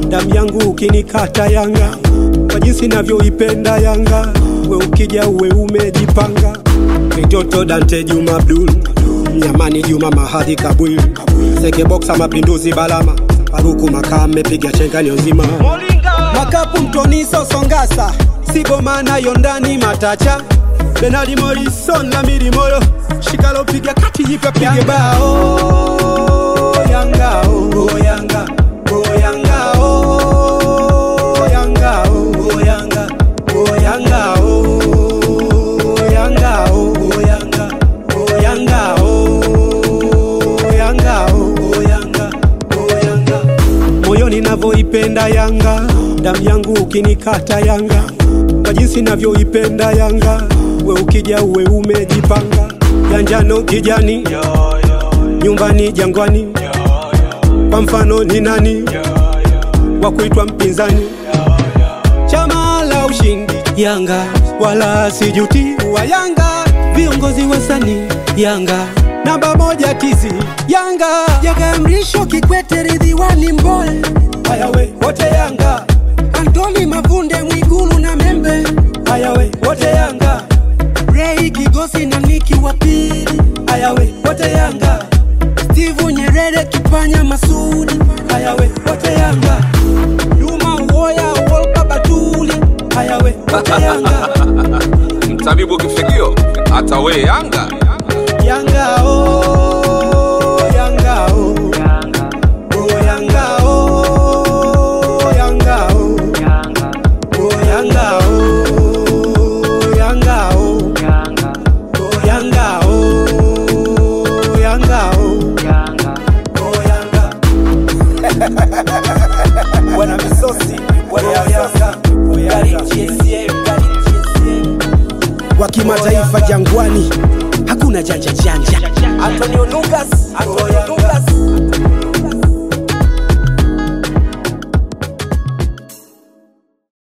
damu yangu ukinikata Yanga, kwa jinsi navyoipenda Yanga, we ukija uwe umejipanga. Mitoto Dante Juma Abdul, Mnyamani Juma Mahadi Kabwil, Seke Boxa Mapinduzi Balama, Faruku Makame piga chengani nzima, Makapu Mtoni Sosongasa, Sigoma nayo ndani Matacha, Benali Morrison na Miri Moyo, Shikalo piga kati jipe pige bao Yanga oh Yanga oh Yanga oh Yanga oh Yanga oh Yanga oh Yanga oh Yanga oh Yanga oh Yanga oh Yanga oh Yanga moyoni navyoipenda Yanga, damu yangu ukinikata Yanga, kwa jinsi navyoipenda Yanga, we ukija uwe umejipanga, ya njano kijani, nyumbani Jangwani, kwa mfano ni nani wa kuitwa mpinzani? Chama la ushindi Yanga, wala sijuti wa Yanga, viongozi wasanii Yanga, namba moja tizi Yanga, Jaga Mrisho, Kikwete, Ridhiwani, Mboe, haya we wote Yanga, Antoni Mavunde, Mwigulu na Membe, haya we wote Yanga, Rei Kigosi na Niki wa pili, haya we wote Yanga, Steve Nyerere, Kipanya Masudi, haya we wote Yanga, Juma Uwoya, Wolpa Batuli, haya we wote Yanga, mtabibu kifigio hata we Yanga Yanga oh, Yanga oh, oh Yanga oh, Yanga oh, oh Yanga oh, Yanga oh, oh Yanga oh, Yanga oh, oh Yanga. Bwana Misosi, Bwana Yanga, Gari GSM, Gari GSM. wa kimataifa Jangwani, hakuna janja janja. Antonio Lucas, Antonio Lucas.